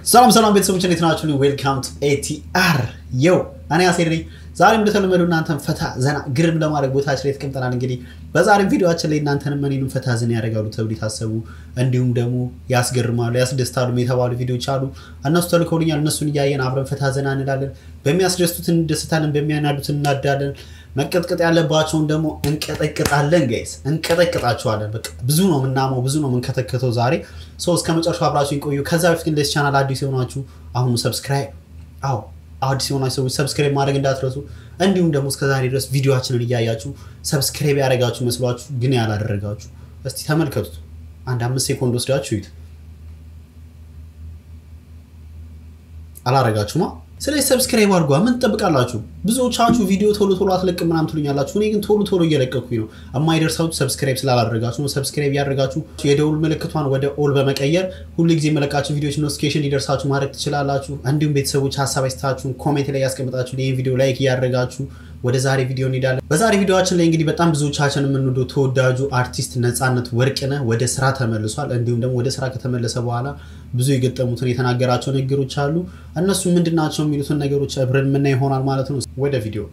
ሰላም ሰላም ቤተሰቦች እንዴት ናችሁ? ዌልካም ቱ ኤቲአር የው እኔ አሴር ነኝ። ዛሬም እንደተለመዱ እናንተን ፈታ ዘና ግርም ለማድረግ ቦታችን ላይ ተቀምጠናል። እንግዲህ በዛሬም ቪዲዮችን ላይ እናንተንም እኔንም ፈታ ዘና ያደርጋሉ ተብሎ የታሰቡ እንዲሁም ደግሞ ያስገርማሉ፣ ያስደስታሉ የተባሉ ቪዲዮዎች አሉ። እነሱ ተልከውልኛል። እነሱን እያየን አብረን ፈታ ዘና እንላለን። በሚያስደስቱት እንደስታለን፣ በሚያናዱት እናዳለን። መቀጥቀጥ ያለባቸውን ደግሞ እንቀጠቅጣለን። ጋይስ እንቀጠቅጣቸዋለን። በቃ ብዙ ነው የምናመው፣ ብዙ ነው የምንከተከተው ዛሬ ሰው እስከ መጨረሻው አብራችሁ ቆዩ። ከዛ በፊት ግን ለዚህ ቻናል አዲስ የሆናችሁ አሁኑ ሰብስክራይብ፣ አዎ አዲስ የሆናችሁ ሰዎች ሰብስክራይብ ማድረግ እንዳትረሱ። እንዲሁም ደግሞ እስከ ዛሬ ድረስ ቪዲዮችንን እያያችሁ ሰብስክራይብ ያደረጋችሁ መስሏችሁ ግን ያላደረጋችሁ እስቲ ተመልከቱት። አንድ አምስት ሴኮንድ ወስዳችሁ ይዩት። አላረጋችሁማ። ስለዚህ ሰብስክራይብ አድርጓ። ምን ትጠብቃላችሁ? ብዙዎቻችሁ ቪዲዮ ቶሎ ቶሎ አትለቅም ምናምን ትሉኛላችሁ። እኔ ግን ቶሎ ቶሎ እየለቀኩኝ ነው። የማይደርሳችሁ ሰብስክራይብ ስላላደረጋችሁ ነው። ሰብስክራይብ ያደረጋችሁ የደውል ምልክቷን ወደ ኦል በመቀየር ሁሉ ጊዜ የመለቃችሁ ቪዲዮች ኖቲፊኬሽን ሊደርሳችሁ ማድረግ ትችላላችሁ። እንዲሁም ቤተሰቦች ሀሳብ አይስታችሁን ኮሜንት ላይ ያስቀምጣችሁ ይህን ቪዲዮ ላይክ እያደረጋችሁ ወደ ዛሬ ቪዲዮ እንሄዳለን። በዛሬ ቪዲዮችን ላይ እንግዲህ በጣም ብዙዎቻችን የምንወደው ተወዳጁ አርቲስት ነፃነት ወርቅነህ ወደ ስራ ተመልሷል። እንዲሁም ደግሞ ወደ ስራ ከተመለሰ በኋላ ብዙ የገጠሙትን የተናገራቸው ንግግሮች አሉ። እነሱ ምንድን ናቸው የሚሉትን ነገሮች አብረን የምናይ ይሆናል ማለት ነው። ወደ ቪዲዮ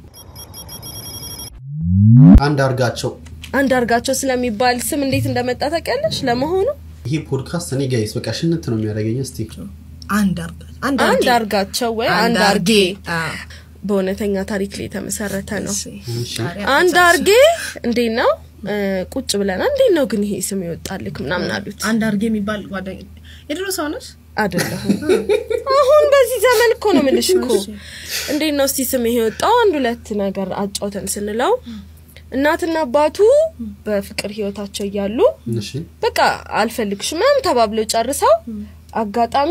አንድ አርጋቸው አንድ አርጋቸው ስለሚባል ስም እንዴት እንደመጣ ታውቂያለሽ? ለመሆኑ ይሄ ፖድካስት እኔ ጋይስ በቃ ሽንት ነው የሚያደርገኝ። እስቲ አንድ አርጋ አንድ አንድ አርጌ አርጋቸው ወይ አንድ አንድ አርጌ አዎ። በእውነተኛ ታሪክ ላይ የተመሰረተ ነው። እሺ። አንድ አርጌ እንዴት ነው እ፣ ቁጭ ብለናል። እንዴት ነው ግን ይሄ ስም ይወጣልክ ምናምን አሉት። አንድ አርጌ የሚባል ጓደኛ የድሮ ሰው ነች። አይደለሁም አሁን በዚህ ዘመን እኮ ነው የምልሽ እኮ እንዴት ነው እስቲ ስም ይሄ የወጣው? አንድ ሁለት ነገር አጫውተን ስንለው እናትና አባቱ በፍቅር ህይወታቸው እያሉ እሺ በቃ አልፈልግሽ ምናምን ተባብለው ጨርሰው አጋጣሚ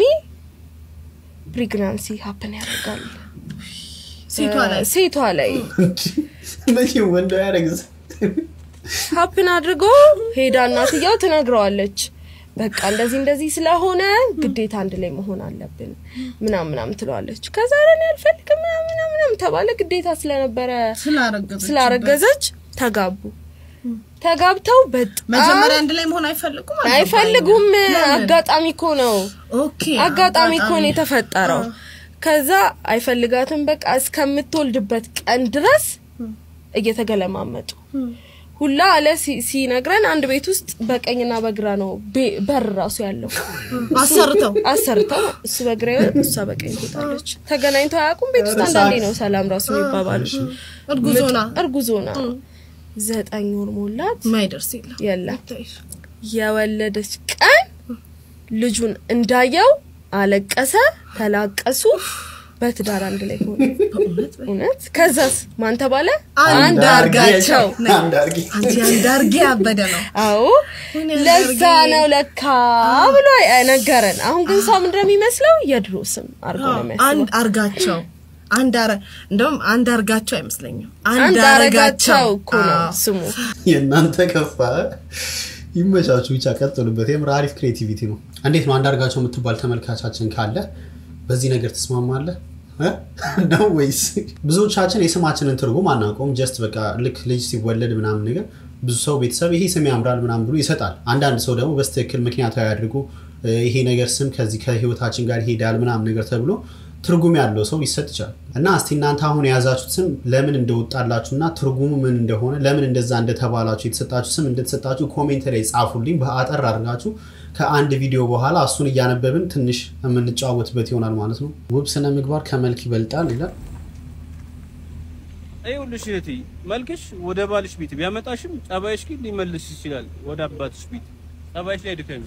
ፕሪግናንሲ ሀፕን ያደርጋል ሴቷ ላይ ሴቷ ላይ መቼም ወንድ ያደረግዝ ሀፕን አድርጎ ሄዳ እናትየው ትነግረዋለች። በቃ እንደዚህ እንደዚህ ስለሆነ ግዴታ አንድ ላይ መሆን አለብን ምናምን ምናምን ትለዋለች። ከዛ ለኔ አልፈልግም ምናምን ምናምን ምናምን ተባለ። ግዴታ ስለነበረ ስላረገዘች ስላረገዘች ተጋቡ። ተጋብተው በጣም መጀመሪያ አንድ ላይ መሆን አይፈልጉም አልገባኝም። አይፈልጉም። ለምን? አጋጣሚ እኮ ነው ኦኬ አጋጣሚ እኮ ነው የተፈጠረው። ከዛ አይፈልጋትም። በቃ እስከምትወልድበት ቀን ድረስ እየተገለማመጡ ሁላ አለ ሲ- ሲነግረን አንድ ቤት ውስጥ በቀኝና በግራ ነው ቤ- በር ራሱ ያለው አሰርተው አሰርተው እሱ በግራ ይወጣል፣ እሷ በቀኝ ትወጣለች። ተገናኝተው አያውቁም። ቤት ውስጥ አንዳንዴ ነው ሰላም ራሱ የሚባባሉ። እርጉዝ ሆና እርጉዝ ሆና ዘጠኝ ወር ሞላት። ማይደርስ የለም የለም የወለደች ቀን ልጁን እንዳየው አለቀሰ፣ ተላቀሱ። በትዳር አንድ ላይ ሆነ። በእውነት እውነት ከዛስ ማን ተባለ? አንድ አንድ አርጋቸው። አንድ አርጌ አንቺ አንድ አርጌ ያበደ ነው አዎ ወይኔ አንድ ለዛ አርጌ። ነው ለካ ብሎ ነገረን። አሁን ግን ሰው ምንድን ነው የሚመስለው? የድሮ ስም አርጎ ነው አንድ የሚያስበው። አርጋቸው አንድ አረ እንደውም አንድ አርጋቸው አይመስለኝም አንድ አረጋቸው እኮ ነው አዎ። ስሙ። የእናንተ ከፋ ይመቻችሁ። ብቻ ቀጥሉበት። የምር አሪፍ ክሬቲቪቲ ነው። እንዴት ነው አንዳርጋቸው የምትባል ተመልካቻችን ካለ በዚህ ነገር ትስማማለህ እ? ነው ወይስ? ብዙዎቻችን የስማችንን ትርጉም አናውቀውም። ጀስት በቃ ልክ ልጅ ሲወለድ ምናምን ነገር ብዙ ሰው ቤተሰብ ይሄ ስም ያምራል ምናምን ብሎ ይሰጣል። አንዳንድ ሰው ደግሞ በስትክክል ምክንያታዊ አድርጎ እ፣ ይሄ ነገር ስም ከዚህ ከህይወታችን ጋር ይሄዳል ምናምን ነገር ተብሎ ትርጉም ያለው ሰው ሊሰጥ ይችላል። እና እስቲ እናንተ አሁን የያዛችሁት ስም ለምን እንደወጣላችሁ እና ትርጉሙ ምን እንደሆነ ለምን እንደዛ እንደተባላችሁ የተሰጣችሁ ስም እንደተሰጣችሁ ኮሜንት ላይ ጻፉልኝ። በአጠር አድርጋችሁ ከአንድ ቪዲዮ በኋላ እሱን እያነበብን ትንሽ የምንጨዋወትበት ይሆናል ማለት ነው። ውብ ስነ ምግባር ከመልክ ይበልጣል ይላል። ይኸውልሽ እህቴ መልክሽ ወደ ባልሽ ቤት ቢያመጣሽም ጸባይሽ ግን ሊመልስ ይችላል ወደ አባትሽ ቤት። ጸባይሽ ላይ ድከሚ።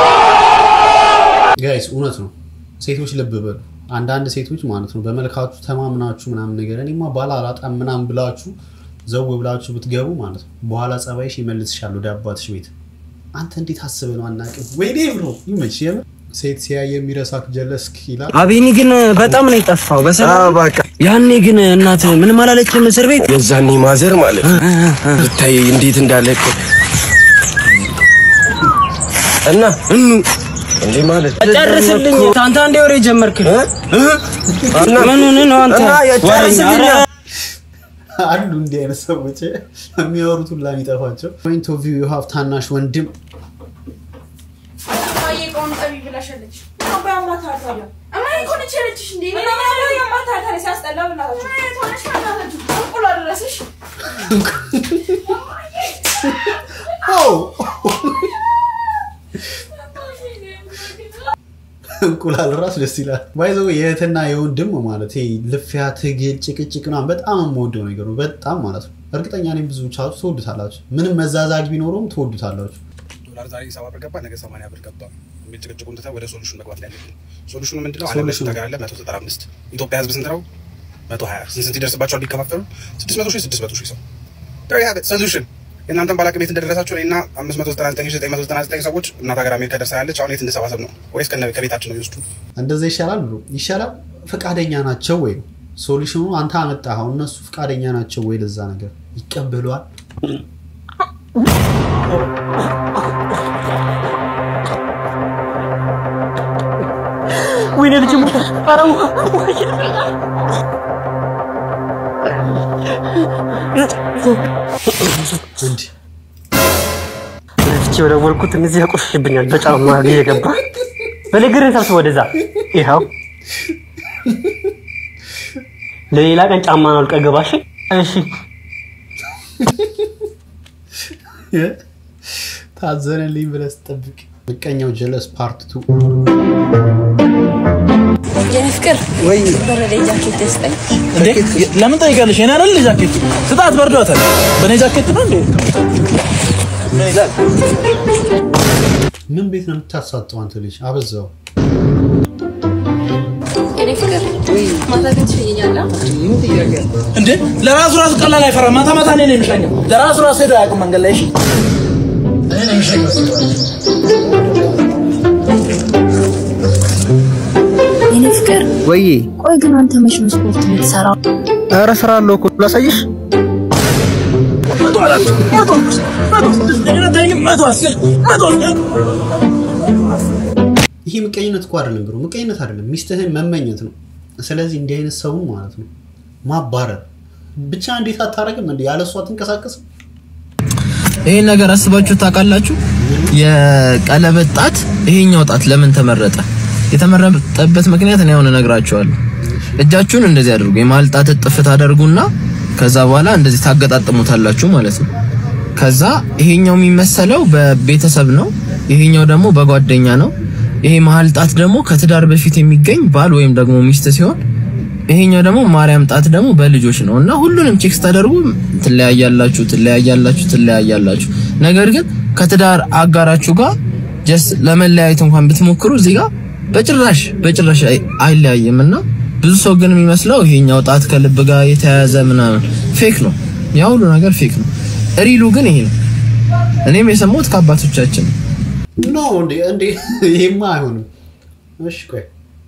ጋይስ እውነት ነው። ሴቶች ልብ በሉ። አንዳንድ ሴቶች ማለት ነው በመልካችሁ ተማምናችሁ ምናምን ነገር እኔማ ባል አላጣም ምናምን ብላችሁ ዘው ብላችሁ ብትገቡ ማለት ነው በኋላ ጸባይሽ ይመልስሻል ወደ አባትሽ ቤት። አንተ እንዴት አስበህ ነው አናውቅም። ወይኔ ብሎ ይመች የምር ሴት ሲያይ የሚረሳክ ጀለስክ ይላል። አቤኒ ግን በጣም ነው የጠፋው። በሰላም ያኔ ግን እናት ምንም አላለችም እስር ቤት የዛኔ ማዘር ማለት ነው ብታይ እንዴት እንዳለ እኮ እና እኑ እንዴ ማለት ጨርስልኝ። አንተ አንዴ ወሬ ጀመርክ። እና ምን ሆነህ ነው አንተ? እና የጨርስልኝ አሉ እንዲህ አይነት ሰዎች የሚያወሩት ሁላ የሚጠፋቸው። ፖይንት ኦፍ ቪው ዩ ሃቭ ታናሽ ወንድም እንቁላል ራስ ደስ ይላል። ባይዘው የእህትና የወንድም ማለት ይሄ ልፊያ፣ ትግል፣ ጭቅጭቅ ምናምን በጣም የምወደው ነገር ነው። በጣም ማለት ነው። እርግጠኛ ነኝ ብዙ ቻችሁ ትወዱታላችሁ። ምንም መዛዛግ ቢኖረውም ትወዱታላችሁ። ዶላር ዛሬ ሰባ ብር ገባ፣ ነገ ሰማንያ ብር ገባ የሚል ጭቅጭቁን ትተህ ወደ ሶሉሽን መግባት ላይ ያለብን። ሶሉሽኑ ምንድነው? ዓለም ላይ ስንት ሀገር አለ? መቶ ዘጠና አምስት ኢትዮጵያ ህዝብ ስንት ነው? መቶ ሀያ ስንት ስንት ይደርስባቸዋል ቢከፋፈሉ? ስድስት መቶ ሺህ ስድስት መቶ ሺህ ሰው ሶሉሽን የእናንተን ባላቅ ቤት እንደደረሳችሁ እኔና አምስት መቶ ዘጠና ዘጠኝ ሺህ ዘጠኝ መቶ ዘጠና ዘጠኝ ሰዎች እናት ሀገር አሜሪካ ደርሳ ያለች አሁን የት እንሰባሰብ ነው ወይስ ከነ ከቤታችን ነው ይወስዱ? እንደዛ ይሻላል ብሎ ይሻላል። ፈቃደኛ ናቸው ወይ ነው ሶሉሽኑ። አንተ አመጣኸው፣ እነሱ ፈቃደኛ ናቸው ወይ ለዛ ነገር ይቀበሏል? ወይኔ ልጅ ሞተ። ኧረ እንዲህ ለፍቼ የደወልኩት እነዚህ ያቆሽሽብኛል በጫማ እየገባ በልግርን ሰብስብ ወደዛ። ይኸው ለሌላ ቀን ጫማ ነው አውልቀህ ገባ። እሺ እሺ። ታዘነልኝ ብለህ ስጠብቅ ምቀኛው ጀለስ ፓርት ቱ የኔ ፍቅር በረደ ጃኬት ደስጠኝ። እንዴ ለምን ጠይቃለሽ? የኔ አይደል ጃኬት ስጣት፣ በርዷታል። በእኔ ጃኬት ነው እንዴ? ምን ይላል? ምን ቤት ነው የምታሳጠው አንተ ልጅ? አበዛው። የኔ ፍቅር ማታ ግን ትሸኘኛለህ? እንዴ ለራሱ ራሱ ቀላል አይፈራም። ማታ ማታ እኔ ነው የሚሸኘው። ለራሱ ራሱ ሄዶ አያውቅም መንገድ ላይ። እሺ እኔ ነው የሚሸኘው። የኔ ፍቅር ወይ ቆይ ግን አንተ መች ነው ስፖርት የምትሰራው? ኧረ ስራ አለው እኮ ላሳይሽ። ይሄ ምቀኝነት እኮ አይደለም ብሎ ምቀኝነት አይደለም፣ ሚስትህን መመኘት ነው። ስለዚህ እንዲህ አይነት ሰውን ማለት ነው ማባረር ብቻ። እንዴት አታረግም? እንዲ ያለ እሷ አትንቀሳቀስም? ይሄን ነገር አስባችሁ ታውቃላችሁ? የቀለበት ጣት ይሄኛው ጣት ለምን ተመረጠ? የተመረጠበት ምክንያት እኔ አሁን እነግራችኋለሁ። እጃችሁን እንደዚህ አድርጉ። የመሀል ጣት እጥፍ ታደርጉና ከዛ በኋላ እንደዚህ ታገጣጥሙታላችሁ ማለት ነው። ከዛ ይሄኛው የሚመሰለው በቤተሰብ ነው፣ ይሄኛው ደግሞ በጓደኛ ነው። ይሄ መሀል ጣት ደግሞ ከትዳር በፊት የሚገኝ ባል ወይም ደግሞ ሚስት ሲሆን ይሄኛው ደግሞ ማርያም ጣት ደግሞ በልጆች ነው እና ሁሉንም ቼክ ስታደርጉ ትለያያላችሁ ትለያያላችሁ ትለያያላችሁ። ነገር ግን ከትዳር አጋራችሁ ጋር ጀስት ለመለያየት እንኳን ብትሞክሩ እዚህ ጋር በጭራሽ በጭራሽ አይ- አይለያይም እና ብዙ ሰው ግን የሚመስለው ይሄኛው ጣት ከልብ ጋር የተያያዘ ምናምን ፌክ ነው። ያ ሁሉ ነገር ፌክ ነው። ሪሉ ግን ይሄ ነው። እኔም የሰማሁት ከአባቶቻችን ነው። ኖ እንዴ እንዴ ይሄማ አይሆንም። እሺ ቆይ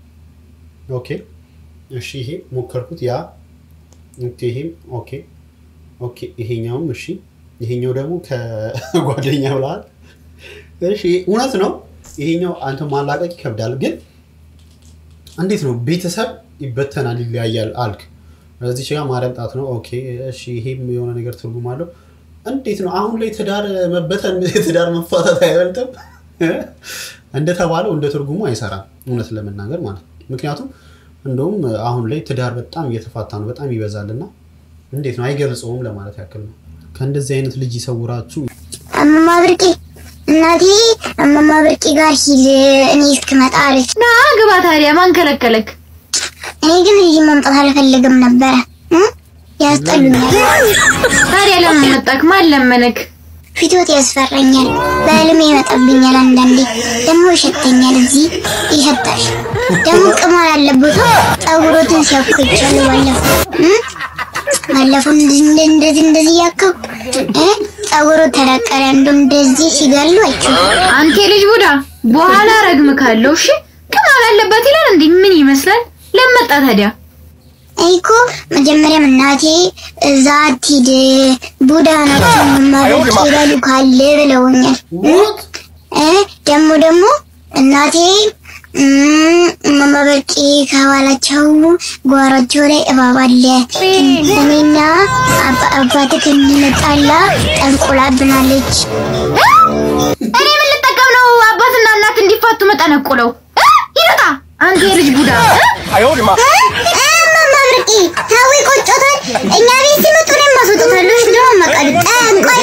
ኦኬ እሺ ይሄ ሞከርኩት ያ ኦኬ ይሄም ኦኬ ኦኬ ይሄኛውም እሺ ይሄኛው ደግሞ ከጓደኛ ብለሃል። እሺ እውነት ነው። ይሄኛው አንተ ማላቀቅ ይከብዳል፣ ግን እንዴት ነው ቤተሰብ ይበተናል ይለያያል አልክ። እዚች ጋር ማርያም ጣት ነው። ኦኬ እሺ ይሄም የሆነ ነገር ትርጉም አለው። እንዴት ነው አሁን ላይ ትዳር መበተን ትዳር መፋታት አይበልጥም? እንደተባለው እንደ ትርጉሙ አይሰራም፣ እውነት ለመናገር ማለት ነው። ምክንያቱም እንደውም አሁን ላይ ትዳር በጣም እየተፋታ ነው፣ በጣም ይበዛልና እንዴት ነው አይገልጸውም ለማለት ያክል ነው። ከእንደዚህ አይነት ልጅ ይሰውራችሁ። እማማ ብርቄ እናቴ እማማ ብርቄ ጋር ሂድ እኔ እስክመጣ አለች። ና ግባ። ታዲያ ማን ከለከለክ? እኔ ግን እዚህ መምጣት አልፈልግም ነበረ እ? ያስጠሉኛል። ታዲያ ለምን መጣክ? ማን ለመነክ? ፊቶት ያስፈራኛል፣ በህልሜ ይመጣብኛል። አንዳንዴ ደግሞ ይሸተኛል። እዚህ ይሸታል። ደግሞ ቅማል አለበት። ፀጉሮትን ሲያኩ ይቻሉ ባለፈው እ? ባለፈው እንደዚህ እንደዚህ እንደዚህ እያከው እ? ፀጉሩ ተለቀለ። እንደ እንደዚህ ሲገሉ አይቼው አንተ ልጅ ቡዳ፣ በኋላ ረግም ካለው እሺ። ቅማል አለበት ይላል እንዴ? ምን ይመስላል? ለምን መጣ ታዲያ? እኔ እኮ መጀመሪያም እናቴ እዛ አትሂድ ቡዳ ናቸው መማበቅ ይበሉ ካለ ብለውኛል። እ ደግሞ ደግሞ እናቴ መማበቂ ከኋላቸው ጓሯቸው ላይ እባብ አለ እኔና አባ- አባትህ እንጣላ ጠንቁላብናለች። እኔ ምን ልጠቀም ነው? አባትና እናት እንዲፋቱ መጠነቁለው ሂዱታ ማብርቂ ታዊ ቆጮታል። እኛ ቤት ሲመጡ እኔም ማስወጣታለሁ። እሺ ደግሞ መቀድ ጠንቆይ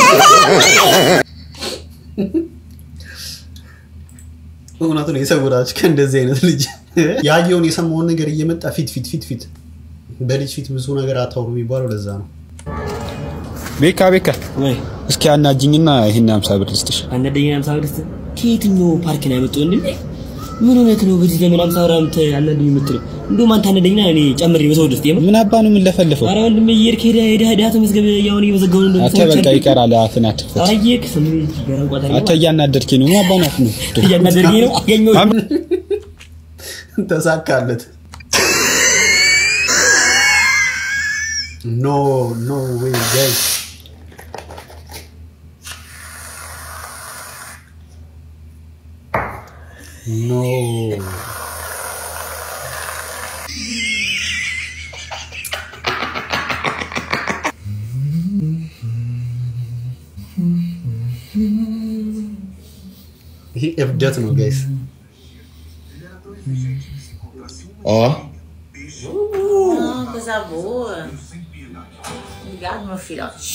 እውነቱ ነው የሰውራችሁ ከእንደዚህ አይነት ልጅ ያየውን የሰማውን ነገር እየመጣ ፊት ፊት ፊት ፊት በልጅ ፊት ብዙ ነገር አታውሩ የሚባለው ለዛ ነው። ቤካ ቤካ እስኪ አናጅኝና ይሄን 50 ብር ልስጥሽ። አንደኛ 50 ብር ልስጥ። ከየትኛው ፓርክ ነው ያመጣው? እንዴ ምን ሆነህ ነው በዚህ ዘመን 50 ብር አንተ አናደኝ የምትለው? እንደውም አንተ አናደኝና እኔ ጨምሬ በሰው ደስት የምር ምን አባ ነው የምንለፈልፈው? ኧረ ወንድሜ እየሄድክ ሄደህ ሄደህ ሄደህ ተመዝገብ ያውን እየመዘገቡ ነው አተ በቃ ይቀራል። አፍን አትክፈት። አየክ ስም ገረንቋታ አተ እያናደድከኝ ነው። ምን አባ ነው አፍ ነው እያናደድከኝ ነው። ያኛው ተሳካለት። ኖ ኖ ዌይ ጋይስ ኖ ይሄ እብደት ነው ጋይስ። ኦ coisa boa. Obrigado, meu filhote.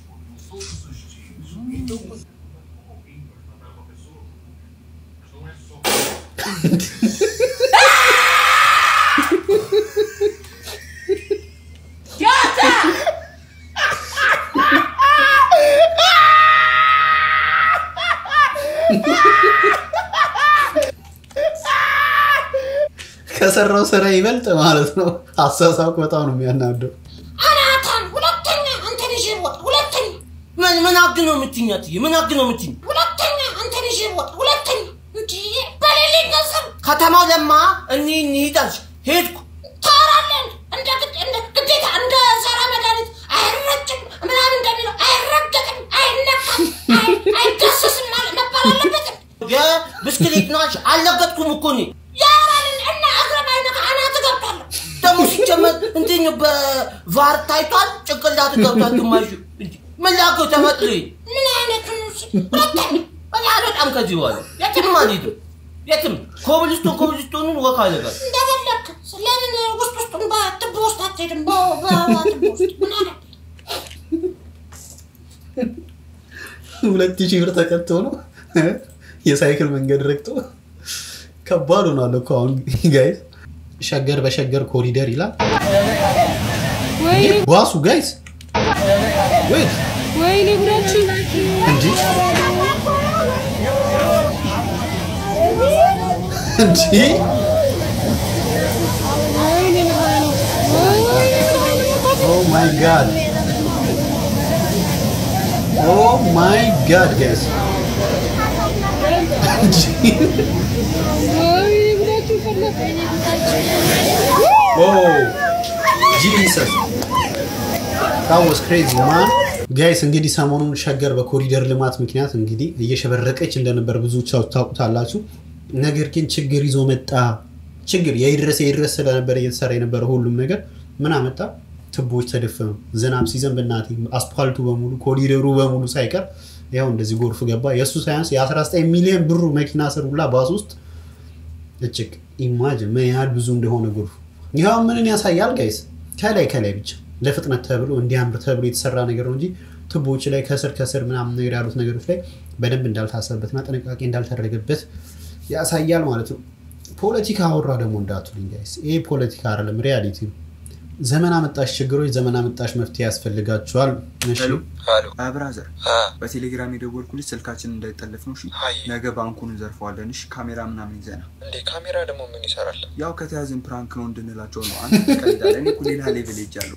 ከሰራው ስራ ይበልጥ ማለት ነው። አሳሳቁ በጣም ነው የሚያናደው። አናታን ሁለተኛ አንተ ልጅ ወጥ ሁለተኛ ምን ምን አግ ነው የምትይኝ? አትዬ ምን አግ ነው የምትይኝ? ሁለተኛ አንተ ልጅ ወጥ ሁለተኛ እንጂ በሌሊት ገንዘብ ከተማው ለማ እኒ እንሂድ አልሽ ሄድኩ ታወራለን እንደ ግድ እንደ ግዴታ እንደ ዘራ መድኃኒት አይረጭም ምናምን እንደሚለው አይረገጥም አይነካም አይ- አይዳሰስም ማለት መባል አለበትም። የብስክሌት ናሽ አልለገጥኩም እኮ እኔ ያራልን እና እግረ ባይነካ አናት እገባለሁ። ደግሞ ሲጀመር እንትን በቫር ታይቷል፣ ጭንቅላት ገብቷል ግማሹ። እንጂ ምን ላከው ተመጥሪ ምን አይነት ሁለተኛ እኔ አልወጣም ከዚህ በኋላ የትም አልሄድም የትም ኮብልስቶን ኮብልስቶኑን ወካ አደርጋለሁ። እንደፈለክ ለምን ውስጥ ውስጡን በትቦ ውስጥ አትሄድም? በ- በትቦ ውስጥ ምን አለ ሁለት ሺህ ብር ተቀጥቶ ነው የሳይክል መንገድ ረግጦ ከባድ ሆኗል እኮ አሁን ጋይስ። ሸገር በሸገር ኮሪደር ይላል ባሱ ጋይስ። ወይት ወይኔ ጉዳችን እንጂ እንጂ ኦ ማይ ጋድ ኦ ማይ ጋድ ጋይስ ጂሰስ that was crazy man ጋይስ እንግዲህ ሰሞኑን ሸገር በኮሪደር ልማት ምክንያት እንግዲህ እየሸበረቀች እንደነበር ብዙዎቻችሁ ታውቁታላችሁ። ነገር ግን ችግር ይዞ መጣ። ችግር የይድረስ የይድረስ ስለነበር እየተሰራ የነበረ ሁሉም ነገር ምን አመጣ? ትቦች ተደፈኑ። ዝናብ ሲዘንብ እናቴ አስፓልቱ በሙሉ ኮሪደሩ በሙሉ ሳይቀር ያው እንደዚህ ጎርፍ ገባ። የእሱ ሳያንስ የ19 ሚሊዮን ብሩ መኪና ስር ሁላ ባስ ውስጥ እጭቅ ኢማጅን ምን ያህል ብዙ እንደሆነ ጎርፉ። ይኸው ምንን ያሳያል ጋይስ? ከላይ ከላይ ብቻ ለፍጥነት ተብሎ እንዲያምር ተብሎ የተሰራ ነገር ነው እንጂ ቱቦዎች ላይ ከስር ከስር ምናምን ነገር ያሉት ነገሮች ላይ በደንብ እንዳልታሰበበትና ጥንቃቄ እንዳልተደረገበት ያሳያል ማለት ነው። ፖለቲካ አወራ ደግሞ እንዳትሉኝ ጋይስ፣ ይሄ ፖለቲካ አይደለም፣ ሪያሊቲ ነው። ዘመን አመጣሽ ችግሮች ዘመን አመጣሽ መፍትሄ ያስፈልጋቸዋል። እሺ ብራዘር በቴሌግራም የደወልኩልሽ ስልካችን እንዳይጠለፍ ነው። እሺ ነገ ባንኩን እንዘርፈዋለን። እሺ ካሜራ ምናምን ይዘና እንዴ ካሜራ ደግሞ ምን ይሰራል? ያው ከተያዝን ፕራንክ ነው እንድንላቸው ነው። አንተ ትቀልዳለህ። እኔ እኮ ሌላ ሌቭል ሄጃለሁ።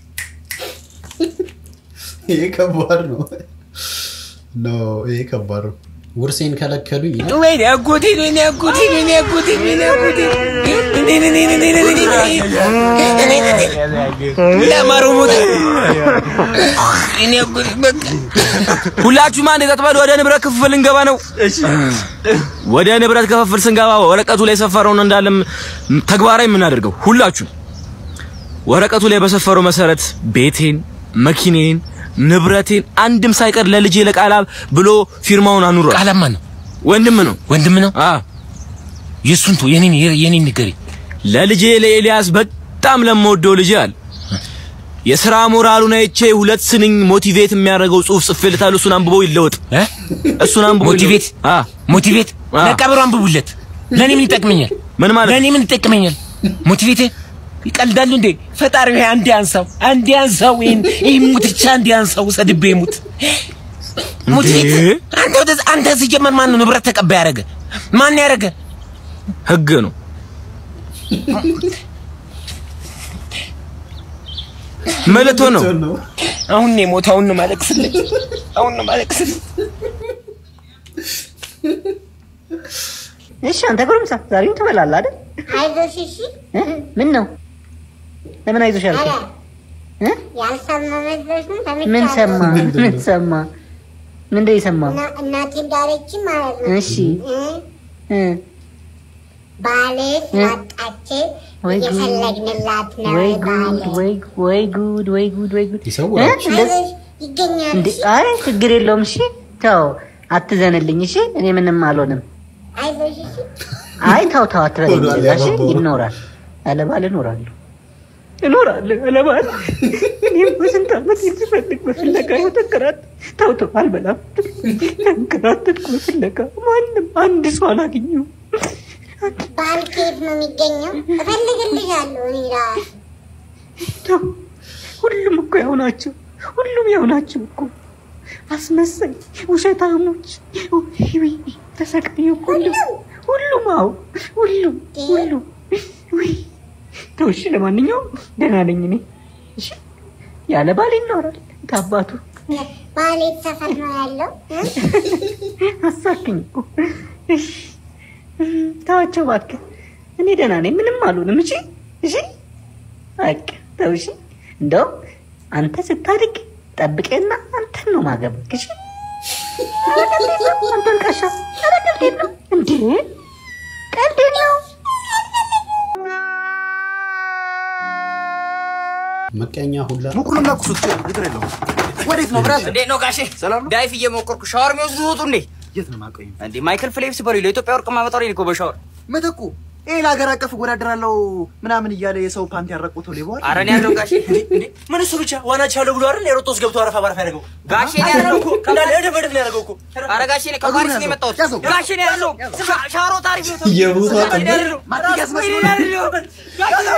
ይሄ ከባድ ነው። ኖ ይሄ ከባድ ነው። ውርሴን ከለከሉኝ ይላል። ወይኔ አጎቴ ወይኔ አጎቴ ወይኔ አጎቴ ወይኔ አጎቴ ለማሩ ሞት እኔ አጎቴ በቃ ሁላችሁም አንድ ተጥበል ወደ ንብረት ክፍፍል እንገባ ነው። ወደ ንብረት ክፍፍል ስንገባ ወረቀቱ ላይ የሰፈረውን እንዳለም ተግባራዊ የምናደርገው ሁላችሁ ወረቀቱ ላይ በሰፈረው መሰረት ቤቴን፣ መኪኔን፣ ንብረቴን አንድም ሳይቀር ለልጄ ለቃላብ ብሎ ፊርማውን አኑሯል። ቃላብ ማን ነው? ወንድም ነው። ወንድም ነው? አዎ የእሱን ተው፣ የኔን የኔን ንገሪ። ለልጄ ለኤልያስ በጣም ለምወደው ልጄ አለ የሥራ ሞራሉን አይቼ ሁለት ስንኝ ሞቲቬት የሚያደርገው ጽሑፍ ጽፌለታለሁ። እሱን አንብቦ ይለወጥ። እሱን አንብቦ ሞቲቬት አ ሞቲቬት ለቀብሩ አንብቡለት። ለእኔ ምን ይጠቅመኛል? ምን ማለት ለእኔ ምን ይጠቅመኛል? ሞቲቬት ይቀልዳሉ እንዴ? ፈጣሪ ሆይ አንድ ያንሳው፣ አንድ ያንሳው። ይሄን ይሄ ሙትቻ አንድ ያንሳው፣ ሰድቤ ሙት። ሞቲቬት አንተ ወደ አንተ ሲጀመር ማን ነው ንብረት ተቀባይ ያደረገ? ማን ያደረገ? ህግ ነው። መልቶ ነው። አሁን ነው የሞተው። አሁን ነው ማለቅስልኝ። አሁን ነው ማለቅስልኝ። እሺ አንተ ጎረምሳ ዛሬም ትበላለህ አይደል? አይዞሽ እሺ። ምን ነው ለምን አይዞሽ ያልከኝ? እ? ያልሰማ መስሎሽ ነው? ምን ሰምቻለሁ። ሰማ? ምን ሰማ? ምንድን ነው የሰማው? እና- እናቴ እንዳለችኝ ማለት ነው። እሺ እ? እ? ባልሽ እ? ወጣች ወይ ጉድ! እየፈለግንላት ነው ወይ ባል። ጉድ! ወይ ወይ ጉድ! ወይ ጉድ! ወይ ጉድ! ይሰውራል። እ? እንደዚህ- አይዞሽ ይገኛል። እንዴ! አይ ችግር የለውም። እሺ ተው፣ አትዘንልኝ። እሺ እኔ ምንም አልሆንም። አይዞሽ እሺ። አይ ተው ተው አትበለኝ። ሆዷል እንደዛ እሺ ያባባው። ይኖራል። ያለ ባል እኖራለሁ እኖራለሁ ያለ ባል። እኔም በስንት ዓመት ስፈልግ በፍለጋ ይኸው ተንከራት ተው ተው አልበላም። ተንከራተትኩ በፍለጋ ማንም አንድ ሰው አላገኘሁም። ባል ከየት ነው የሚገኘው? እፈልግልሻለሁ እኔ እራሱ። ተው ሁሉም እኮ ያው ናቸው። ሁሉም ያው ናቸው እኮ አስመሳይ ውሸታሞች። ውይ ተሰቃዩ እኮ ሁሉም ሁሉም አዎ ሁሉም ሁሉም ውይ ተው እሺ። ለማንኛውም ደህና ነኝ እኔ እሺ። ያለ ባል ይኖራል ከአባቱ ባል የት ሰፈር ነው ያለው? እ? አሳክኝ እኮ እሺ። ተዋቸው እባክህ። እኔ ደህና ነኝ፣ ምንም አልሆንም። እሺ እሺ፣ በቃ ተው እሺ። እንደውም አንተ ስታድግ ጠብቄና አንተን ነው ማገባክ። እሺ ኧረ ቀልዴን ነው አንተ አልቃሻ። ኧረ ቀልዴን ነው እንዴ ቀልዴን ነው። መቀኛ ሁላ ሙቁሉና ቁሱት ችግር የለውም። ወዴት ነው ብራዘር? እንዴት ነው ጋሼ? ሰላም ነው። ዳይፍ እየሞከርኩ ሻወር የሚወስዱ ወጡ እንዴ? የት ነው የማውቀው? እንዴ ማይክል ፊሊፕስ በሉ ለኢትዮጵያ ወርቅ ማመጣው እኮ በሻወር መተኩ ይሄ ለሀገር አቀፍ እወዳደራለሁ ምናምን እያለ የሰው ፓንቲ ያረቁተው ሌባ አይደል? ኧረ እኔ ያለው ጋሼ እንዴ ምን እሱ ብቻ ዋናች ያለው ብሎ አይደል የሮጦስ ገብቶ አረፋ ባረፋ ያደረገው ጋሼ ነው ያለው እኮ እንዳለ እድፍ እድፍ ነው ያደረገው እኮ ኧረ ጋሼ እኔ ከፓሪስ ነው የመጣሁት ጋሼ ነው ያለው ሻ- ሻወሮ ታሪፍ ነው የቦታ ጋሼ ነው ጥበት ያለው። ማቲያስ መስሎ ወይኔ ያለው። ጋሼ ነው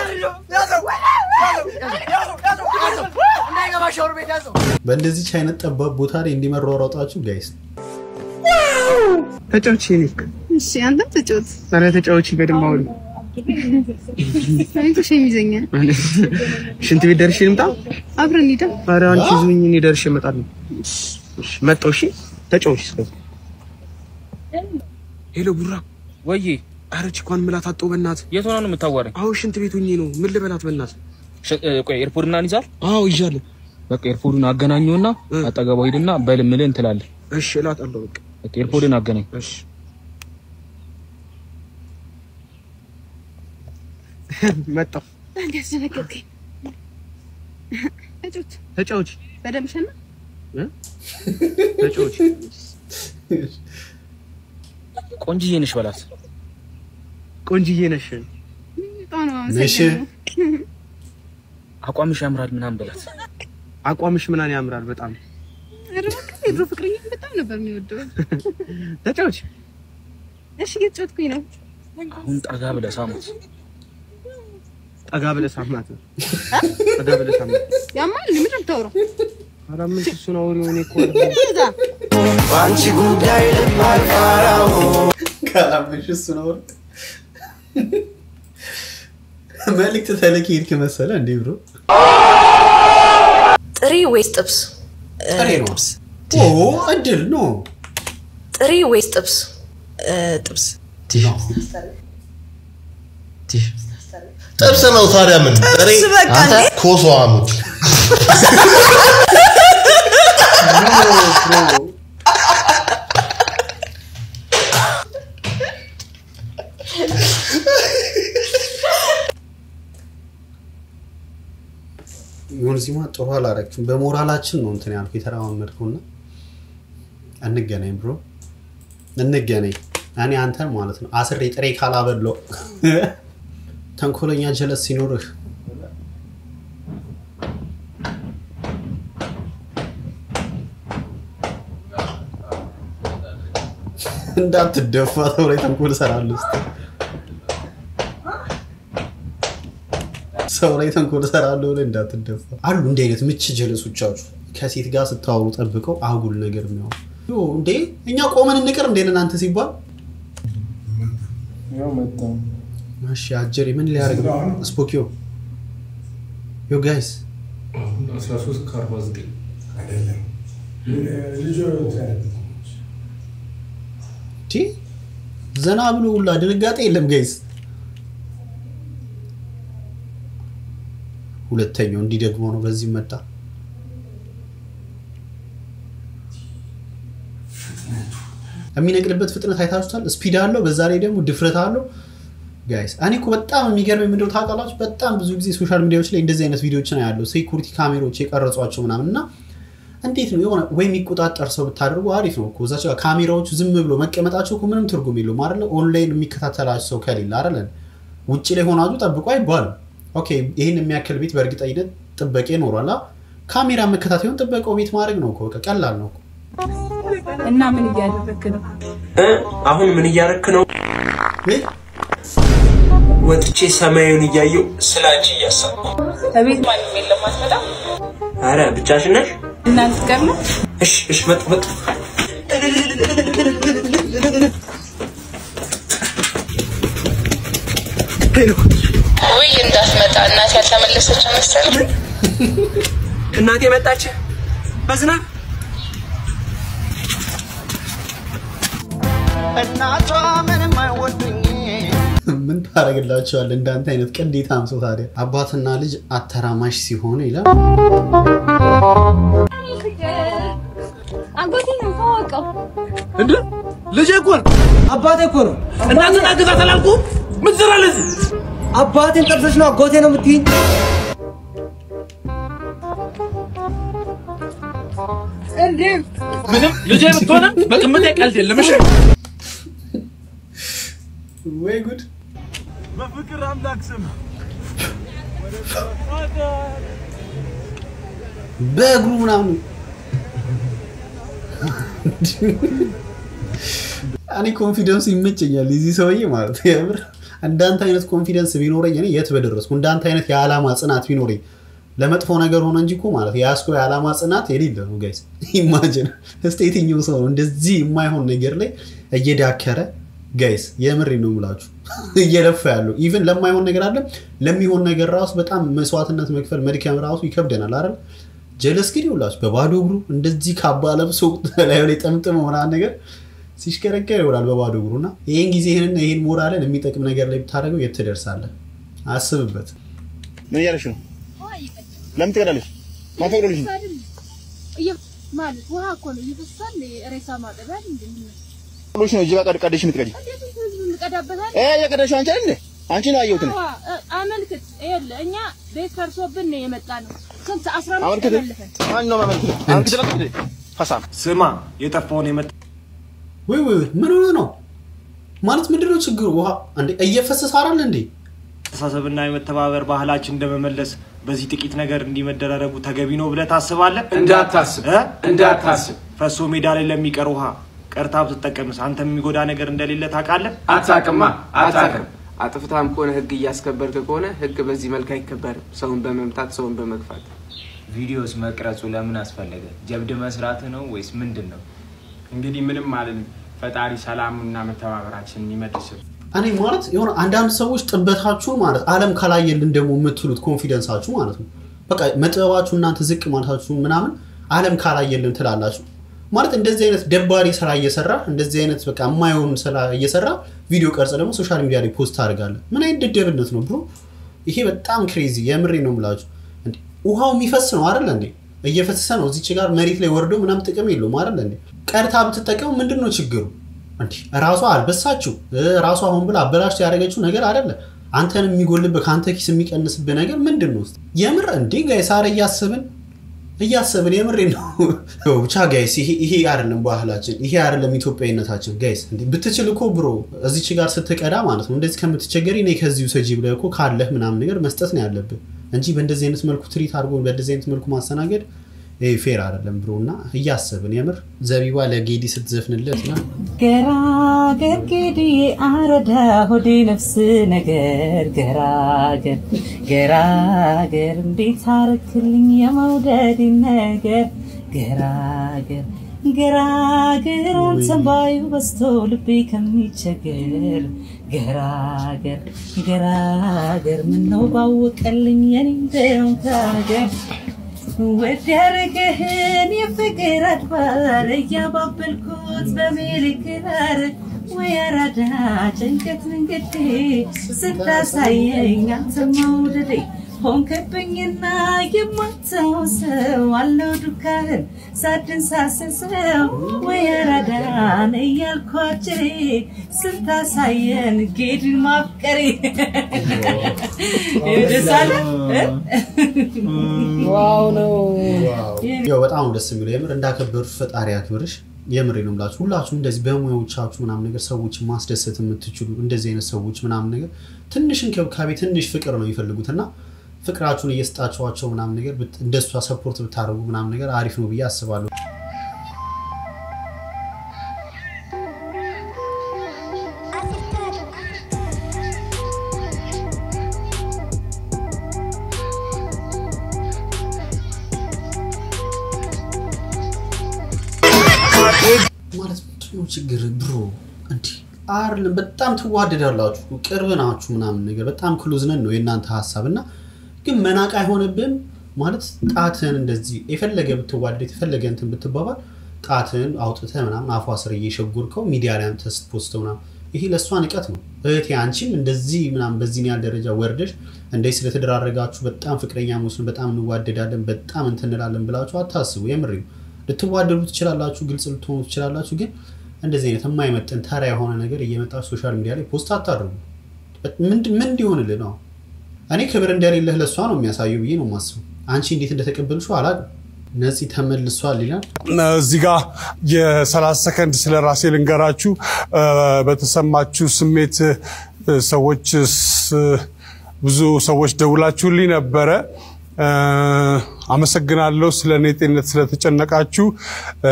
ያለው። እንዳይገባ ሻወር ቤት ያዘው። በእንደዚች አይነት ጠባብ ቦታ ላይ እንዲመሯሯጣችሁ ጋይስ ተጫዎች የኔ እሺ አንተም ተጫወት። ኧረ ተጫዎች በደንብ አሁን እኔ እኮ ሸም ይዘኛል። ሽንት ቤት ደርሼ ልምጣ አብረን ሂዳ። ኧረ አንቺ ዝምኝ እኔ ደርሼ እመጣለሁ እሺ መጣሁ እሺ ተጫዎች እስከዛ ሄሎ ቡራ ወዬ ኧረ ቺኳን ምላት አጣሁ በእናትህ የት ሆና ነው የምታዋራኝ? አሁን ሽንት ቤት ሆኜ ነው ምን ልበላት በእናትህ ሸ- እ፣ ቆይ ኤርፖርት ምናምን ይዛል? አዎ ይዣለሁ በቃ ኤርፖርቱን አገናኘውና አጠገቧ ሂድና በል ምልህ እንትላለህ። እሺ እላታለሁ በቃ በቃ ኤርፖርትን አገናኝ። እሺ መጣሁ አንዴ አስደነገጥከኝ። ተጫወት ተጫዎች በደምብ ሸና። ተጫዎች ቆንጅዬ ነሽ በላት። ቆንጅዬ ነሽ በጣም ነው ነሽ? የማመሰግነው። አቋምሽ ያምራል ምናምን በላት። አቋምሽ ምናምን ያምራል በጣም ኧረ እባክህ የድሮ ፍቅረኛ በጣም ነበር የሚወደው። ተጫዎች እሺ እየተጫወትኩኝ ነው። አሁን ጠጋ ብለህ ሳሙት። ጠጋ ብለህ ሳማት ጠጋ ብለህ ሳማት ያማል ምንድን ነው የምታወራው? ኧረ ምን እሱን አውሪው እኔ እኮ እዛ በአንቺ ጉዳይ ልብ አልፈራው ካላመንሽ እሱ ነው መልዕክት ተልክ ሄድክ መሰለ እንዴ ብሮ ጥሪ ወይስ ጥብስ? ጥሬ ነው ኦ እድል ነው ጥሪ ወይስ ጥብስ? ጥብስ። ጥብስ ነው ታዲያ ምን ጥሬ በቃ አንተ እንዴ? ኮሶ አሙት ይሁን ዚማ ጥሩ አላረግችም። በሞራላችን ነው እንትን ያልኩ የተረማመድኩና እንገናኝ ብሮ እንገናኝ። እኔ አንተን ማለት ነው አስሬ ጥሬ ካላበለው ተንኮለኛ ጀለስ ሲኖርህ እንዳትደፋ ሰው ላይ ተንኮል እሰራለሁ እስኪ ሰው ላይ ተንኮል እሰራለሁ ብለህ እንዳትደፋ አሉ እንዲህ አይነት ምች ጀለሶቻችሁ ከሴት ጋር ስታወሩ ጠብቀው አጉል ነገር የሚሆኑ ዮ እንዴ እኛ ቆመን እንቅር እንዴ እናንተ ሲባል እሺ አጀሬ ምን ሊያደርግ ነው ስፖኪዮ ዮ ጋይስ 13 ከ49 አይደለም ልጁ ቲ ዘና ብሎ ሁላ ድንጋጤ የለም ጋይስ ሁለተኛው እንዲህ ደግሞ ነው በዚህ መጣ የሚነቅልበት ፍጥነት አይታችሁታል ስፒድ አለው በዛ ላይ ደግሞ ድፍረት አለው ጋይስ እኔ እኮ በጣም የሚገርመኝ ምንድነው ታውቃላችሁ በጣም ብዙ ጊዜ ሶሻል ሚዲያዎች ላይ እንደዚህ አይነት ቪዲዮዎችን ያለው ሴኩሪቲ ካሜሮች የቀረጿቸው ምናምን እና እንዴት ነው የሆነ ወይ የሚቆጣጠር ሰው ብታደርጉ አሪፍ ነው እኮ እዛች ጋር ካሜራዎቹ ዝም ብሎ መቀመጣቸው እኮ ምንም ትርጉም የለውም አይደለ ኦንላይን የሚከታተላቸው ሰው ከሌለ አይደለ ውጭ ላይ ሆናችሁ ጠብቁ አይባልም ኦኬ ይህን የሚያክል ቤት በእርግጠኝነት ጥበቃ ይኖሯል አ? ካሜራ መከታተሉን ጥበቃው ቤት ማድረግ ነው እኮ በቃ ቀላል ነው እኮ እና ምን እያደረክ ነው? አሁን ምን እያረክ ነው? ወጥቼ ሰማዩን እያየው ስለ አንቺ እያሰብኩ። ከቤት ማንም የለም አትመጣም? አረ ብቻሽን ነሽ? እናንተ ጋር ነው? እሺ እሺ፣ መጡ መጡ። ውይ እንዳትመጣ እናቴ ያልተመለሰች መሰለኝ። እናቴ መጣች በዝናብ እናቷ ምንም አይወዱኝ ምን ታደርግላቸዋል እንዳንተ አይነት ቅዴታም ሰው ታዲያ አባትና ልጅ አተራማሽ ሲሆኑ ይላል አጎቴ ነው ታወቀው። እንዴ ልጄ እኮ ነው አባቴ እኮ ነው እናትን አግዛት አላልኩም? ምን ትሰራለህ እዚህ? አባቴን ጠርሰሽ ነው አጎቴ ነው የምትይኝ እንዴ ምንም ልጄ ብትሆነ በቅምጤ ቀልድ የለም። እሺ ወይ ጉድ በፍቅር አምላክ ስም በእግሩ ምናምን እኔ ኮንፊደንስ ይመቸኛል የዚህ ሰውዬ ማለት ነው። የምር እንዳንተ አይነት ኮንፊደንስ ቢኖረኝ እኔ የት በደረስኩ። እንዳንተ አይነት የዓላማ ጽናት ቢኖረኝ ለመጥፎ ነገር ሆነ እንጂ እኮ ማለት የያዝከው የዓላማ ጽናት የሌለ ነው ጋይስ። ኢማጅን እስቲ የትኛው ሰው ነው እንደዚህ የማይሆን ነገር ላይ እየዳከረ ጋይስ፣ የምሬ ነው የምላችሁ እየለፋ ያለው ኢቭን ለማይሆን ነገር አለ ለሚሆን ነገር ራሱ በጣም መስዋዕትነት መክፈል መድከም ራሱ ይከብደናል አይደል? ጀለስ ግን ይውላችሁ በባዶ እግሩ እንደዚህ ካባ ለብሶ ላዩ ላይ ጠምጥሞ ምናምን ነገር ሲሽከረከር ይውላል በባዶ እግሩ እና ይህን ጊዜ ይህንን ይህን ሞራልን የሚጠቅም ነገር ላይ ብታደርገው የት ትደርሳለህ? አስብበት። ምን እያደረግሽ ነው? ለምን ትቀዳለሽ? ማን ፈቅዶልሽ ነው? ማለት ውሃ እኮ ነው ይፈሳል። ሬሳ ማጠቢያ እንዴ ፈቅዶልሽ ነው እዚህ ጋር ቀደሽ የምትቀጂ? እንቀዳበታል። እ የቀደሽው አንቺ አይደል እንዴ? አንቺ ነው ያየሁት ነው። አመልክት። ይኸውልህ እኛ ቤት ፈርሶብን ነው የመጣ ነው። ስንት አስራ አምስት አመልክት። ተመልሰን ማን ነው ማመልክት? አመልክት ለምን እንዴ? ሀሳብ ስማ፣ የጠፋውን የመጣ ወይ ወይ ወይ፣ ምን ሆነ ነው ማለት ምንድነው ችግሩ? ውሃ እንዴ እየፈሰሰ አይደል እንዴ? አስተሳሰብና የመተባበር ባህላችን እንደመመለስ በዚህ ጥቂት ነገር እንዲመደራረጉ ተገቢ ነው ብለህ ታስባለህ? እንዳታስብ እንዳታስብ። ፈሶ ሜዳ ላይ ለሚቀር ውሃ ቀርታ ብትጠቀምስ አንተ የሚጎዳ ነገር እንደሌለ ታውቃለህ? አታውቅማ አታውቅም። አጥፍታም ከሆነ ህግ እያስከበርክ ከሆነ ህግ በዚህ መልክ አይከበርም። ሰውን በመምታት ሰውን በመግፋት ቪዲዮስ መቅረጹ ለምን አስፈለገ? ጀብድ መስራት ነው ወይስ ምንድን ነው? እንግዲህ ምንም አልልም። ፈጣሪ ሰላሙና መተባበራችንን ይመልስል። እኔ ማለት የሆነ አንዳንድ ሰዎች ጥበታችሁ ማለት ዓለም ካላየልን ደግሞ የምትሉት ኮንፊደንሳችሁ ማለት ነው። በቃ መጥበባችሁ እናንተ ዝቅ ማለታችሁ ምናምን ዓለም ካላየልን ትላላችሁ። ማለት እንደዚህ አይነት ደባሪ ስራ እየሰራ እንደዚህ አይነት በቃ የማይሆን ስራ እየሰራ ቪዲዮ ቀርጽ ደግሞ ሶሻል ሚዲያ ላይ ፖስት ታደርጋለህ። ምን አይነት ደደብነት ነው ብሮ? ይሄ በጣም ክሬዚ የምሬ ነው የምላችሁ። እንዴ ውሃው የሚፈስ ነው አይደል እንዴ? እየፈሰሰ ነው እዚች ጋር መሬት ላይ ወርዶ ምናምን ጥቅም የለውም አይደል እንዴ? ቀርታ ብትጠቀሙ ምንድን ነው ችግሩ? እንዲህ ራሷ አልበሳችሁ ራሷ አሁን ብላ አበላሽቶ ያደረገችው ነገር አይደለ። አንተን የሚጎልብህ ከአንተ ኪስ የሚቀንስብህ ነገር ምንድን ነው? እስኪ የምር እንዴ ጋይስ፣ ኧረ እያስብን እያሰብን የምሬ ነው። ብቻ ጋይስ ይሄ አይደለም ባህላችን፣ ይሄ አይደለም ኢትዮጵያዊነታችን። ጋይስ ብትችል እኮ ብሮ እዚች ጋር ስትቀዳ ማለት ነው እንደዚህ ከምትቸገሪ እኔ ከዚሁ ሰጂ ብለህ እኮ ካለህ ምናምን ነገር መስጠት ነው ያለብህ እንጂ በእንደዚህ አይነት መልኩ ትሪት አድርጎ በእንደዚህ አይነት መልኩ ማስተናገድ ፌር አይደለም ብሮ እና እያሰብን የምር ዘቢባ ለጌዲ ስትዘፍንለት ና ገራገር ጌዲዬ አረዳ ሆዴ ነፍስ ነገር ገራገር ገራገር እንዴት አረክልኝ የመውደድ ነገር ገራገር ገራገር አንተን ባዩ በስቶ ልቤ ከሚቸገር ገራገር ገራገር ምነው ባወቀልኝ የኔ እንደሆንክ ሀገር ወድ ያረገህን የፍቅር አድባር እያባበልኩት በሜልክራር ወይ አራዳ ጭንቀት መንገዴ ስታሳየኝ አንተ መውደዴ ሆንክብኝና የማትተውሰው አለው ዱካህን ሳድን ሳስሰው ወይ አራዳን እያልኩ አጭሬ ስታሳየን ጌድን ማፍቀሬ ደሳለ ዋው ነው። ያው በጣም ነው ደስ የሚለው የምር እንዳከበሩት ፈጣሪ ያክብርሽ። የምሬ ነው የምላችሁ ሁላችሁም እንደዚህ በሙያዎቻችሁ ምናምን ነገር ሰዎችን ማስደሰት የምትችሉ እንደዚህ አይነት ሰዎች ምናምን ነገር ትንሽ እንክብካቤ ትንሽ ፍቅር ነው የሚፈልጉት እና ፍቅራችሁን እየሰጣችኋቸው ምናምን ነገር ብት- እንደሷ ሰፖርት ብታደርጉ ምናምን ነገር አሪፍ ነው ብዬ አስባለሁ። ማለት ምንድነው ችግር ብሮ እንዲ አይደለም በጣም ትዋደዳላችሁ ቅርብ ናችሁ ምናምን ነገር በጣም ክሎዝ ነን ነው የእናንተ ሀሳብ እና ግን መናቅ አይሆንብን ማለት ጣትን እንደዚህ የፈለገ ብትዋደድ የፈለገ እንትን ብትባባል ጣትን አውጥተህ ምናምን አፏ ስር እየሸጎርከው ሚዲያ ላይ አንተ ስትፖስተው ምናምን ይሄ ለእሷ ንቀት ነው እህቴ አንቺም እንደዚህ ምናምን በዚህን ያህል ደረጃ ወርደሽ እንደዚህ ስለተደራረጋችሁ በጣም ፍቅረኛ መስሎን በጣም እንዋደዳለን በጣም እንትን እንላለን ብላችሁ አታስቡ የምሬ ነው ልትዋደዱ ትችላላችሁ ግልጽ ልትሆኑ ትችላላችሁ ግን እንደዚህ አይነት የማይመጥን ተራ የሆነ ነገር እየመጣችሁ ሶሻል ሚዲያ ላይ ፖስት አታድርጉ ምንድ- ምን እንዲሆንልህ ነው እኔ ክብር እንደሌለህ ለእሷ ነው የሚያሳየው ብዬ ነው የማስበው አንቺ እንዴት እንደተቀበልሽው አላውቅም ነፂ ተመልሷል ይላል እዚህ ጋር የ30 ሰከንድ ስለ ራሴ ልንገራችሁ። እ፣ በተሰማችሁ ስሜት እ፣ ሰዎች ስ- ብዙ ሰዎች ደውላችሁልኝ ነበረ። እ፣ አመሰግናለሁ ስለ እኔ ጤንነት ስለተጨነቃችሁ። እ፣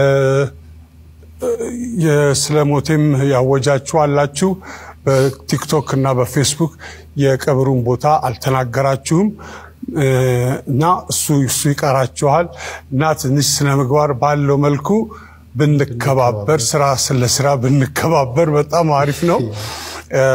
የ- ስለ ሞቴም ያወጃችሁ አላችሁ። በቲክቶክ እና በፌስቡክ የቀብሩን ቦታ አልተናገራችሁም እ፣ እና እሱ እሱ ይቀራችኋል እና ትንሽ ስነ ምግባር ባለው መልኩ ብንከባበር ስራ ስለ ስራ ብንከባበር በጣም አሪፍ ነው። እ፣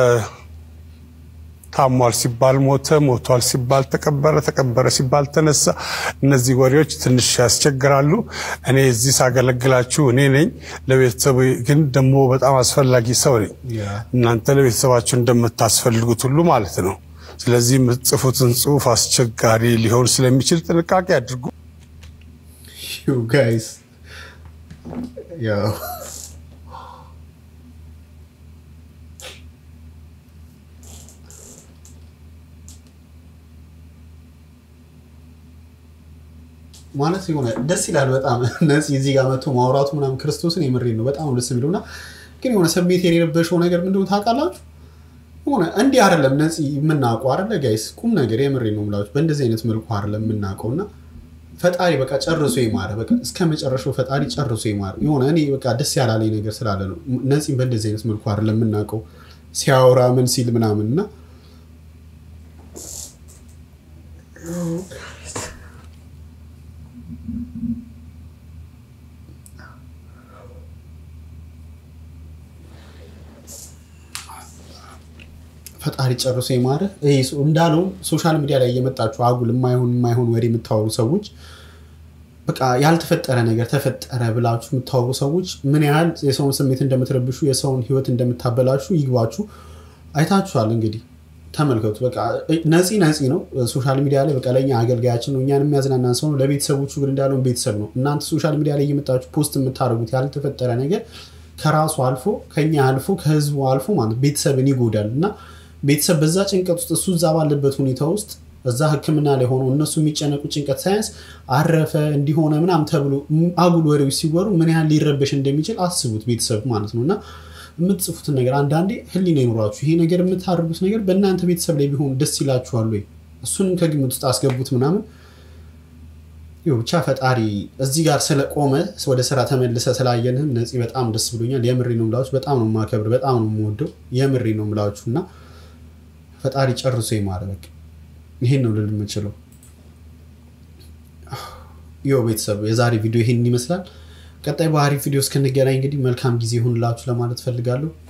ታሟል ሲባል ሞተ፣ ሞቷል ሲባል ተቀበረ፣ ተቀበረ ሲባል ተነሳ። እነዚህ ወሬዎች ትንሽ ያስቸግራሉ። እኔ እዚህ ሳገለግላችሁ እኔ ነኝ፣ ለቤተሰቡ ግን ደግሞ በጣም አስፈላጊ ሰው ነኝ። እናንተ ለቤተሰባችሁ እንደምታስፈልጉት ሁሉ ማለት ነው። ስለዚህ የምትጽፉትን ጽሁፍ አስቸጋሪ ሊሆን ስለሚችል ጥንቃቄ አድርጉ። ዩ ጋይስ ያው ማለት የሆነ ደስ ይላል በጣም ነፂ እዚህ ጋር መጥቶ ማውራቱ ምናምን ክርስቶስን የምሬን ነው በጣም ደስ የሚለው እና ግን የሆነ ስሜት የሌለበሸው ነገር ምንድን ነው ታውቃላችሁ ሆነ እንዲህ አይደለም ነፂ የምናውቀው አይደለ ጋይስ ቁም ነገር የምሬን ነው የምላችሁ በእንደዚህ አይነት መልኩ አይደለም የምናውቀው እና ፈጣሪ በቃ ጨርሶ ይማረ በቃ እስከ መጨረሻው ፈጣሪ ጨርሶ ይማረ የሆነ እኔ በቃ ደስ ያላለኝ ነገር ስላለ ነው ነፂን በእንደዚህ አይነት መልኩ አይደለም የምናውቀው ሲያወራ ምን ሲል ምናምን እና ፈጣሪ ጨርሶ ይማረ ይሄ ሰው እንዳለው ሶሻል ሚዲያ ላይ እየመጣችሁ አጉል የማይሆን የማይሆን ወሬ የምታወሩ ሰዎች በቃ ያልተፈጠረ ነገር ተፈጠረ ብላችሁ የምታወሩ ሰዎች ምን ያህል የሰውን ስሜት እንደምትረብሹ የሰውን ህይወት እንደምታበላሹ ይግባችሁ አይታችኋል እንግዲህ ተመልከቱ በቃ ነፂ ነፂ ነው ሶሻል ሚዲያ ላይ በቃ ለእኛ አገልጋያችን ነው እኛን የሚያዝናናን ሰው ነው ለቤተሰቦቹ ግን እንዳለውን ቤተሰብ ነው እናንተ ሶሻል ሚዲያ ላይ እየመጣችሁ ፖስት የምታደርጉት ያልተፈጠረ ነገር ከራሱ አልፎ ከኛ አልፎ ከህዝቡ አልፎ ማለት ቤተሰብን ይጎዳል እና ቤተሰብ በዛ ጭንቀት ውስጥ እሱ እዛ ባለበት ሁኔታ ውስጥ እዛ ሕክምና ላይ ሆኖ እነሱ የሚጨነቁ ጭንቀት ሳያንስ አረፈ እንዲሆነ ምናምን ተብሎ አጉል ወሬዎች ሲወሩ ምን ያህል ሊረበሽ እንደሚችል አስቡት ቤተሰብ ማለት ነው እና የምትጽፉትን ነገር አንዳንዴ ህሊና ይኖራችሁ ይሄ ነገር የምታደርጉት ነገር በእናንተ ቤተሰብ ላይ ቢሆን ደስ ይላችኋል ወይ እሱንም ከግምት ውስጥ አስገቡት ምናምን ይኸው ብቻ ፈጣሪ እዚህ ጋር ስለቆመ ወደ ስራ ተመልሰ ስላየንህም ነፂ በጣም ደስ ብሎኛል። የምሬ ነው ምላችሁ። በጣም ነው የማከብር፣ በጣም ነው የምወደው። የምሬ ነው ምላችሁ እና ፈጣሪ ጨርሶ ይማረ። በቃ ይሄን ነው ልል የምችለው። ይኸው ቤተሰብ የዛሬ ቪዲዮ ይሄን ይመስላል። ቀጣይ በአሪፍ ቪዲዮ እስክንገናኝ እንግዲህ መልካም ጊዜ ይሁንላችሁ ለማለት ፈልጋለሁ።